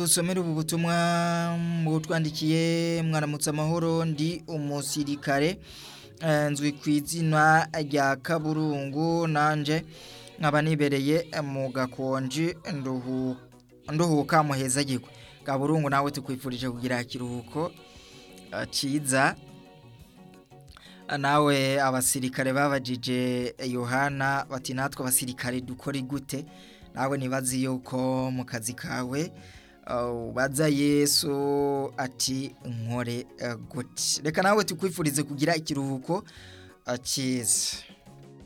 Usomere ubu butumwa butwandikiye mwaramutse amahoro ndi umusirikare nzwi ku izina rya kaburungu nanjye nkaba nibereye mu gakonji nduhuka muhezagirwe kaburungu nawe tukwifurije kugira ikiruhuko cyiza nawe abasirikare babajije yohana bati natwe abasirikare dukore gute nawe ntibazi yuko mu kazi kawe baza yesu ati nkore gute reka nawe tukwifurize kugira ikiruhuko cyiza